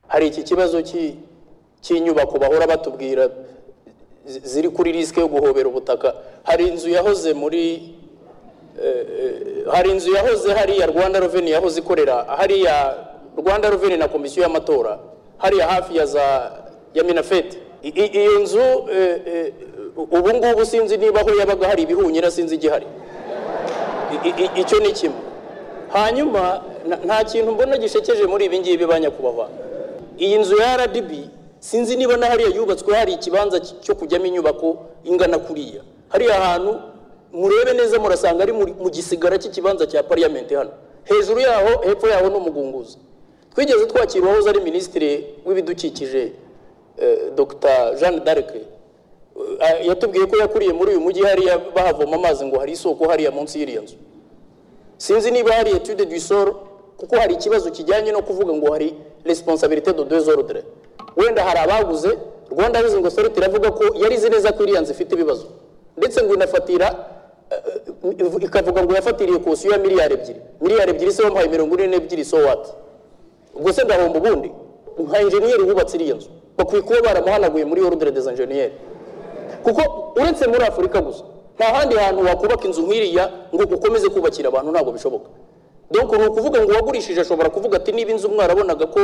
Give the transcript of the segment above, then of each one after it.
hari iki kibazo cy'i- cy'inyubako bahora batubwira zi- ziri kuri risike yo guhobera ubutaka hari inzu yahoze muri hari inzu yahoze hariya rwanda reveni yahoze ikorera hariya rwanda reveni na komisiyo y'amatora hariya hafi ya za ya minafeti I- i- iyo nzu eh, eh, ubu ngubu sinzi niba aho yabaga hari ibihunyira sinzi igihari I- i- i- icyo ni kimwe hanyuma na- nta kintu mbona gishekeje muri ibi ngibi ba nyakubahwa iyi nzu ya rdb sinzi niba na hariya yubatswe hari ikibanza cy- cyo kujyamo inyubako ingana kuriya hariya hantu murebe neza murasanga ari muri- mu gisigara cy'ikibanza cya pariyamenti hano hejuru yaho hepfo yaho ni umugunguzi twigeze twakira uwahoze ari minisitiri w'ibidukikije eh, dr jeanne d'arc Eh, yatubwiye ko yakuriye muri uyu mujyi hariya bahavoma amazi ngo hari isoko hariya munsi y'iriya nzu sinzi niba hari etude du sol kuko hari ikibazo kijyanye no kuvuga ngo hari responsabilité de deux ordres wenda hari abaguze rwanda housing authority iravuga ko yarize neza ko iriya nzu ifite ibibazo ndetse ngo inafatira eh, eh, ikavuga ngo yafatiriye kosiyo ya miliyari ebyiri miliyari ebyiri se bamuhaye mirongo ine n'ebyiri so what ubwo se ndahomba ubundi nka enjeniyeri wubatse iriya nzu bakwiye kuba baramuhanaguye muri ordre des enjeniyeri kuko uretse muri afurika gusa nta handi hantu wakubaka inzu nk'iriya ngo ukomeze kubakira abantu ntabwo bishoboka donc ni ukuvuga ngo uwagurishije ashobora kuvuga ati niba inzu mwarabonaga ko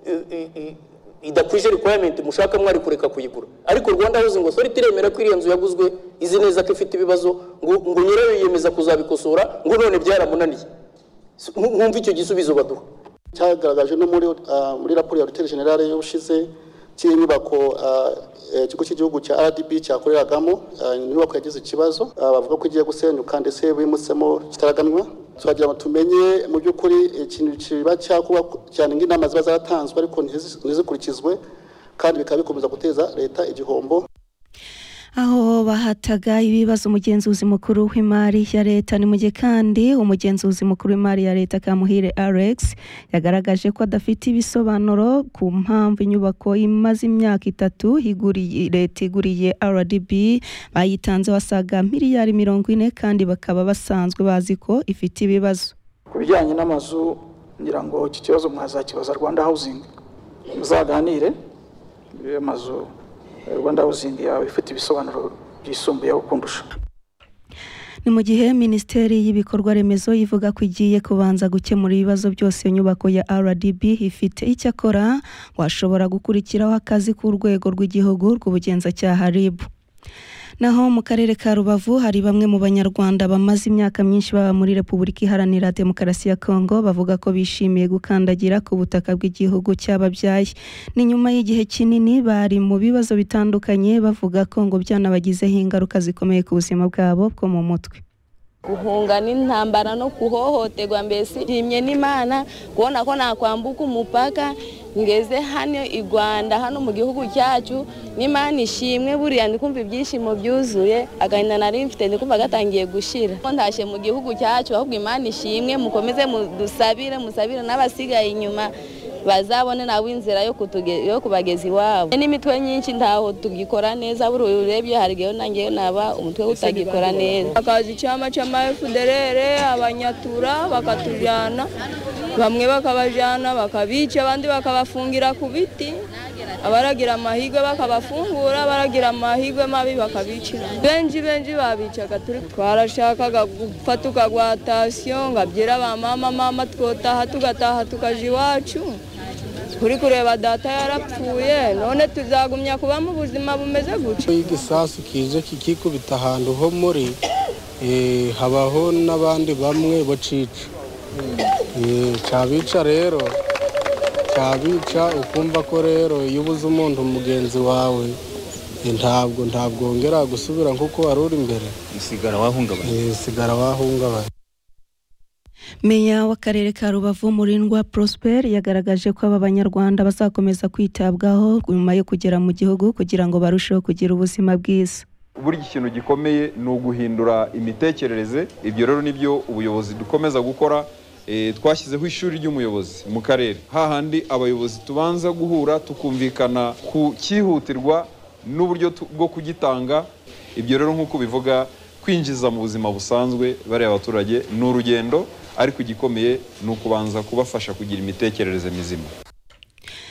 eh, eh, eh, idakwije requirement mushaka mwari kureka kuyigura ariko rwanda housing authority iremera ko iriya nzu yaguzwe izi neza ko ifite ibibazo ngo, ngo nyirayo yiyemeza kuzabikosora ngo none byaramunaniye mwumva icyo gisubizo baduha cyagaragaje no muri ah, muri raporo ya ruteri generale y'ubushize cy'inyubako ah, eh, ikigo cy'igihugu cya rdb cyakoreragamo ah, inyubako yagize ikibazo ah, bavuga ko igiye gusenyuka ndetse bimutsemo kitaraganwa turagira ngo tumenye mu by'ukuri ikintu kiba cyakuba cyane nk'inama ziba zaratanzwe ariko ntizi- ntizikurikizwe kandi bikaba bikomeza guteza leta igihombo aho bahataga ibibazo umugenzuzi mukuru w'imari ya leta ni mu gihe kandi umugenzuzi mukuru w'imari ya leta kamuhire alex yagaragaje ko adafite ibisobanuro ku mpamvu inyubako imaze imyaka itatu iguriye- leta iguriye rdb bayitanze wasaga miliyari mirongo ine kandi bakaba basanzwe bazi ko ifite ibibazo ku bijyanye n'amazu ngira ngo iki kibazo mwazakibaza rwanda housing muzaganire iyo mazu eh, rwanda housing yawe ifite ibisobanuro byisumbuyeho kundusha ni mu gihe minisiteri y'ibikorwa remezo ivuga ko igiye kubanza gukemura ibibazo byose iyo nyubako ya rdb ifite icyakora washobora gukurikiraho akazi k'urwego rw'igihugu rw'ubugenzacyaha rib naho mu karere ka rubavu hari bamwe mu banyarwanda bamaze imyaka myinshi baba muri repubulika iharanira demokarasi ya kongo bavuga ko bishimiye gukandagira ku butaka bw'igihugu cyababyaye ni nyuma y'igihe kinini bari mu bibazo bitandukanye bavuga ko ngo byanabagizeho ingaruka zikomeye ku buzima bwabo bwo mu mutwe guhunga n'intambara no kuhohoterwa mbese nshimye n'imana kubona ko nakwambuka umupaka ngeze hano i rwanda hano mu gihugu cyacu n'imana ishimwe buriya ndi kumva ibyishimo byuzuye agahinda nari mfite ndi kumva gatangiye gushira ko ntashye mu gihugu cyacu ahubwo imana ishimwe mukomeze mudusabire musabire n'abasigaye inyuma bazabone nawe inzira yo kutuge- yo kubageza iwabo n'imitwe nyinshi ntaho tugikora neza buriya urebye hari igihe nangeyo naba umutwe utagikora neza akazi cyama cyama fuderere abanyatura bakatujyana bamwe bakabajyana bakabica abandi bakabafungira ku biti abaragira amahirwe bakabafungura abaragira amahirwe mabi bakabicira benshi benshi babicaga turi twarashakaga gupfa tukagwatasiyo ngo abyira ba mama mama twotaha tugataha tukaja iwacu turi kureba data yarapfuye none tuzagumya kuba mu buzima bumeze gutya y'igisasu kije kikikubita ahantu ho muri eh, habaho n'abandi bamwe bocica Eh, cyabica rero cyabica ukumva ko rero iyo ubuze umuntu mugenzi wawe eh, ntabwo ntabwo wongera gusubira nk'uko wari uri imbere usigara wahungabanye Eh, sigara wahungabanye meya w'akarere ka rubavu murindwa prosper yagaragaje ko aba banyarwanda bazakomeza kwitabwaho nyuma yo kugera mu gihugu kugira ngo barusheho kugira ubuzima bwiza buri ikintu gikomeye ni uguhindura imitekerereze ibyo rero nibyo ubuyobozi dukomeza gukora Eh, twashyizeho ishuri ry'umuyobozi mu karere hahandi abayobozi tubanza guhura tukumvikana ku cyihutirwa n'uburyo tu- bwo kugitanga ibyo rero nk'uko bivuga kwinjiza mu buzima busanzwe bariya baturage ni urugendo ariko igikomeye ni ukubanza kubafasha kugira imitekerereze mizima